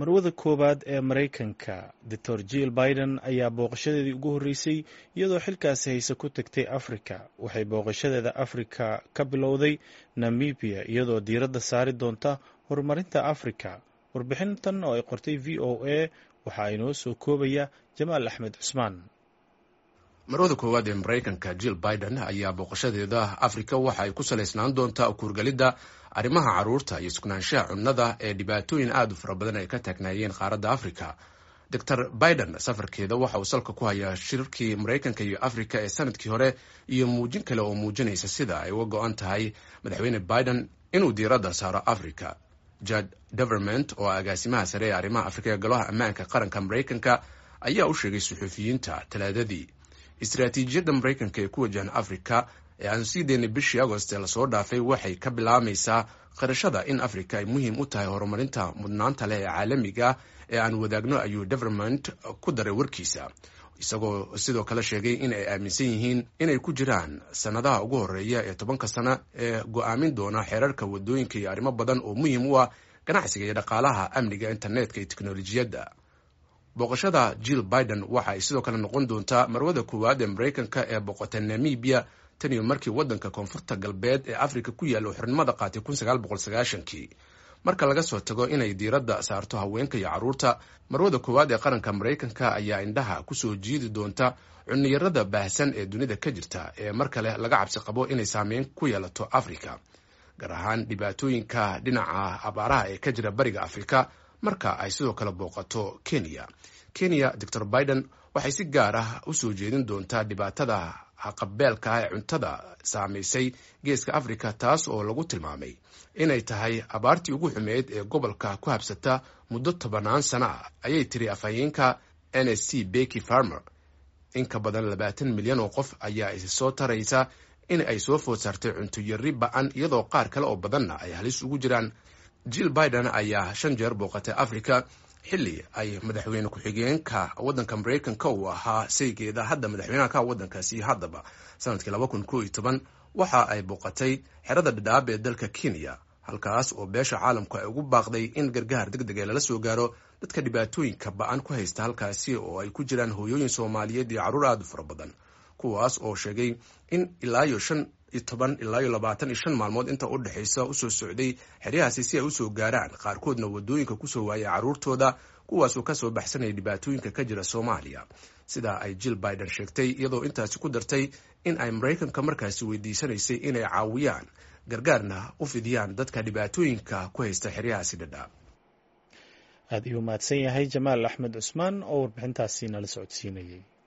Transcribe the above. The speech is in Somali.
marwada koowaad ee maraykanka doctor jill biden ayaa booqashadeedii ugu horreysay iyadoo xilkaasi hayse ku tagtay afrika waxay booqashadeeda afrika ka bilowday namibiya iyadoo diiradda saari doonta horumarinta afrika warbixintan oo ay qortay v o a waxaa inoo soo koobaya jamaal axmed cusmaan marwada koowaad ee maraykanka jill biden ayaa booqashadeeda afrika waxa ay ku salaysnaan doontaa kuurgelidda arrimaha carruurta iyo sugnaanshaha cunnada ee dhibaatooyin aad u fara badan ay ka taagnaayeen qaaradda afrika doctor biden safarkeeda waxa uu salka ku hayaa shirarkii maraykanka iyo afrika ee sanadkii hore iyo muujin kale oo muujinaysa sida ay uga go-an tahay madaxweyne biden inuu diiradda saaro africa jad deverment oo agaasimaha sare ee arrimaha afrika ee golaha ammaanka qaranka maraykanka ayaa u sheegay suxuufiyiinta talaadadii istaraatiijiyadda maraykanka ee ku wajahan afrika ee aan sii daynay bishii agost ee lasoo dhaafay waxay ka bilaabmaysaa qarashada in afrika ay muhiim u tahay horumarinta mudnaanta leh ee caalamiga ee aan wadaagno ayuu deverment ku daray warkiisa isagoo sidoo kale sheegay in ay aaminsan yihiin inay ku jiraan sannadaha ugu horreeya ee tobanka sano ee go-aamin doona xeerarka wadooyinka iyo arrimo badan oo muhiim u ah ganacsiga iyo dhaqaalaha amniga internetka iyo teknolojiyadda booqashada jill biden waxa ay sidoo kale noqon doontaa marwada koowaad ee maraykanka ee boqota namibiya tan iyo markii waddanka koonfurta galbeed ee afrika ku yaalla xornimada qaatay kii marka laga soo tago inay diiradda saarto haweenka iyo carruurta marwada koowaad ee qaranka maraykanka ayaa indhaha kusoo jiidi doonta cunniyarada baahsan ee dunida ka jirta ee mar kale laga cabsi qabo inay saameyn ku yeelato afrika gaar ahaan dhibaatooyinka dhinaca abaaraha ee ka jira bariga afrika marka ay sidoo kale booqato kenya kenya doctor biden waxay si gaar ah u soo jeedin doontaa dhibaatada haqabeelka ah ee cuntada saamaysay geeska afrika taas oo lagu tilmaamay inay tahay abaartii ugu xumeyd ee gobolka ku habsata muddo tobanaan sano ah ayay tiri afhayeenka n s c beky farmer in ka badan labaatan milyan oo qof ayaa isi soo taraysa in ay soo food saartay cunto yarri ba-an iyadoo qaar kale oo badanna ay halis ugu jiraan jill biden ayaa shan jeer booqatay africa xilli ay madaxweyne ku-xigeenka waddanka maraykanka uu ahaa saygeeda hadda madaxweynaha ka waddankaasi haddaba sanadkii laba kun koo iyo toban waxa ay booqatay xerada dhadhaab ee dalka kenya halkaas oo beesha caalamku ay ugu baaqday in gargaar deg deg ee lala soo gaaro dadka dhibaatooyinka ba-an ku haysta halkaasi oo ay ku jiraan hooyooyin soomaaliyeed iyo carruur aad u fara badan kuwaas oo sheegay in ilaa iyo shan iyo toban ilaa iyo labaatan iyo shan maalmood inta u dhexaysa usoo socday xeryahaasi si ay usoo gaaraan qaarkoodna wadooyinka kusoo waayay carruurtooda kuwaasoo kasoo baxsanaya dhibaatooyinka ka jira soomaaliya sidaa ay jill biden sheegtay iyadoo intaasi ku dartay in ay maraykanka markaasi weydiisanaysay inay caawiyaan gargaarna u fidiyaan dadka dhibaatooyinka ku haysta xeryahaasi dhadhaab aad iyuu mahadsan yahay jamaal axmed cusmaan oo warbixintaasi nala socodsiinayay